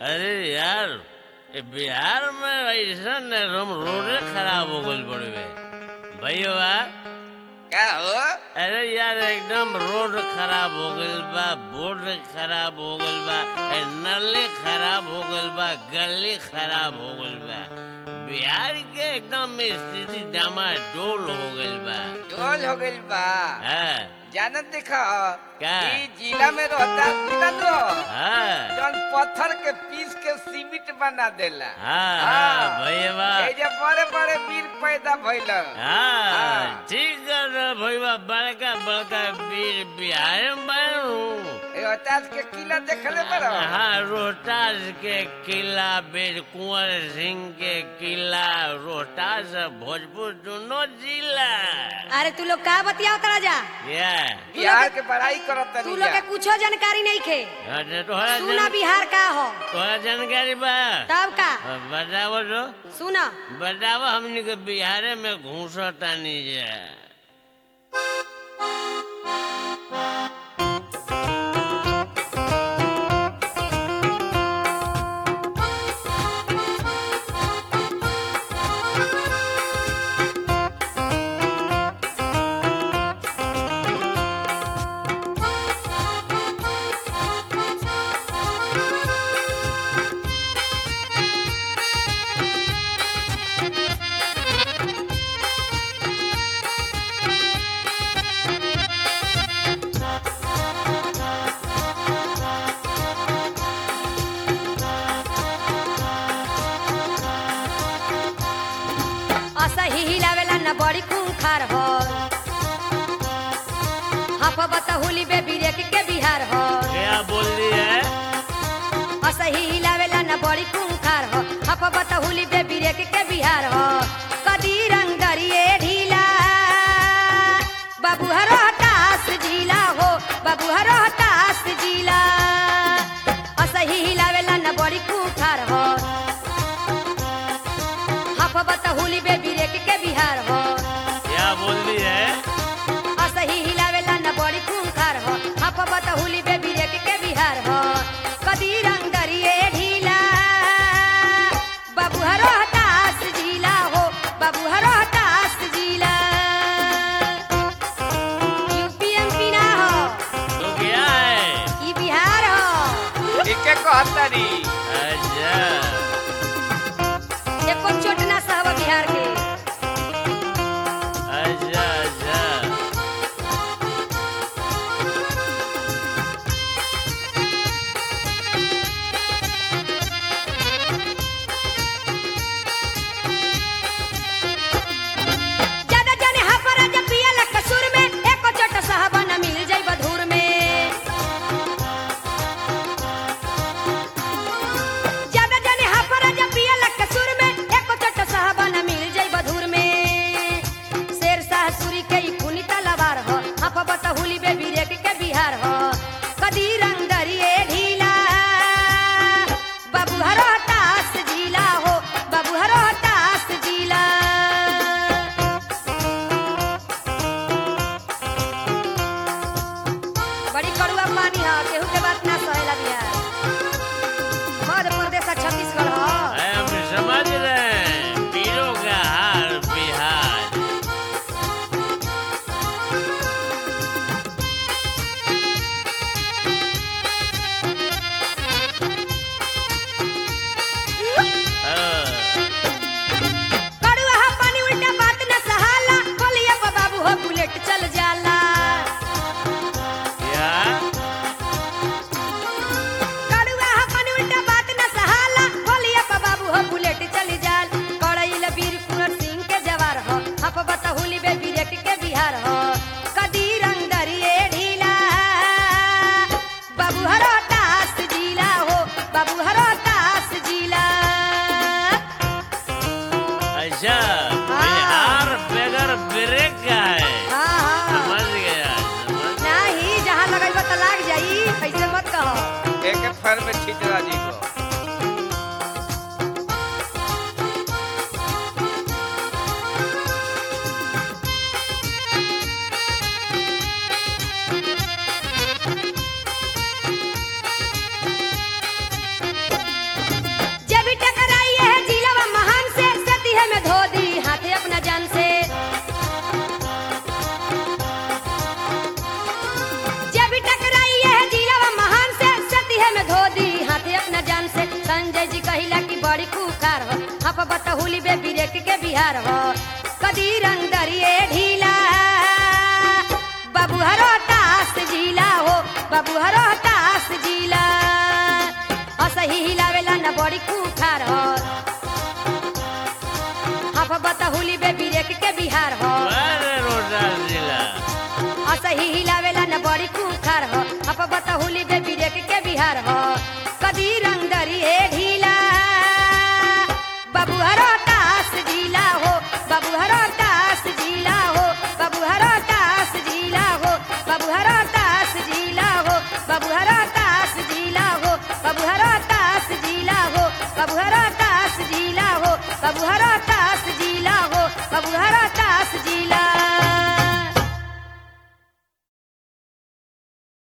अरे यार ये बिहार में ऐसा रोम रोडे खराब हो गई बड़े भैया क्या हो अरे यार एकदम रोड खराब हो गइल बा बोर्ड खराब हो गइल बा ए, नली खराब हो गइल बा गली खराब हो गइल बा बिहार के एकदम स्थिति डामाडोल हो गइल बा डोल हो गइल बा हाँ जानत देखो क्या? ई जिला में रहता जिला लो हाँ जौन पत्थर के पीस के सीमेंट बना देला हाँ हाँ भैया ए जे बड़े बड़े वीर पैदा भइल हाँ हाँ। ठीक कर रहे भैया बड़का बड़का वीर बिहार में बनू ए ओतास के किला देखले बरो हाँ रोहतास के किला बीर कुंवर सिंह के किला रोहतास और भोजपुर दोनों जिला अरे तू लोग का बतियाओ तरा जा या बिहार के बड़ाई करत तू तनी लोग के कुछो जानकारी नहीं खे अच्छा तोहरा सुना जान- बिहार का हो तोहरा जानकारी बा तब का हाँ, बतावो तो सुना बतावो हमनी के बिहार में घूसता नहीं जा असही हिलावेला न बड़ी खूंखार हो हफ बतहुली बे बिरेक के बिहार हो क्या बोल दी है असही हिलावेला न बड़ी खूंखार हो हफ बतहुली बे बिरेक के बिहार हो कदी रंग दरिए ढीला बाबू हरो हतास जिला हो बाबू हरो हतास जिला असही हिलावेला न बड़ी खूंखार हो हफ बतहुली बे बिरेक के बिहार हो क्या बोल दी है असही हिलावेला न बड़ी खूंखार हो हफ बतहुली बे बिरेक के बिहार हो कदी रंग दरिए ढीला बाबू हरो हतास जिला हो बाबू हरो हतास जिला यूपी एमपी ना हो तो क्या है ई बिहार हो एके कहतरी अच्छा एको चोट ना सहब बिहार के अच्छा अच्छा ज्यादा जाने हफरा जब पिया ला कसूर में एको चोट सहब न मिल जाई बधूर में ज्यादा जाने हफरा जब पिया ला कसूर में एको चोट सहब न मिल जाई बधूर में शेर शाह सूरी के ई खूनी तलवार हो हफ बतहुली बे बिरेक के बिहार हो कदी रंग दरिए ढीला बाबू हरो हतास जिला हो बाबू हरो हतास जिला बड़ी कड़ुआ पानी है केहू के बात ना सहेला बिहार मध्य प्रदेश और छत्तीसगढ़ हो हम समझ रहे हैं पीरों का हार बिहार हाँ, कड़ुआ हा पानी उल्टा बात न सहाला बोलिए बाबू हो बुलेट चल जाला क्या कड़ुआ हा पानी उल्टा बात न सहाला बोलिए बाबू हो बुलेट चल जाल कड़ैल वीर कुंवर सिंह के जवार हो हप बतहुली बे बिरेक के बिहार हो कदी रंग दरिए ढीला बाबू हरो तास जिला हो बाबू हरो तास जिला अच्छा बिहार बगैर ब्रेक का है हाँ हाँ समझ गया समझ नहीं जहाँ लगेगा तो लाग जाई ऐसे मत कहो एके फर में छितरा जी को बतहुली बे बिरेक के बिहार हो कदी रंग दरिए ढीला बाबू हरो तास जिला हो बाबू हरो तास जिला असही हिलावेला न बड़ी कुठार हो हफ बतहुली बे बिरेक के बिहार हो अरे रोडा जिला असही हिलावेला न बड़ी कुखार हो हफ बतहुली बे बिरेक के बिहार हो कदी रंग दरिए ढीला बाबू हरो तास जिला हो बाबू हरो तास जिला हो बाबू हरो तास जिला हो बाबू हरो तास जिला हो बाबू हरो तास जिला हो बाबू हरो तास जिला हो बाबू हरो तास जिला हो बाबू हरो तास जिला हो बाबू हरो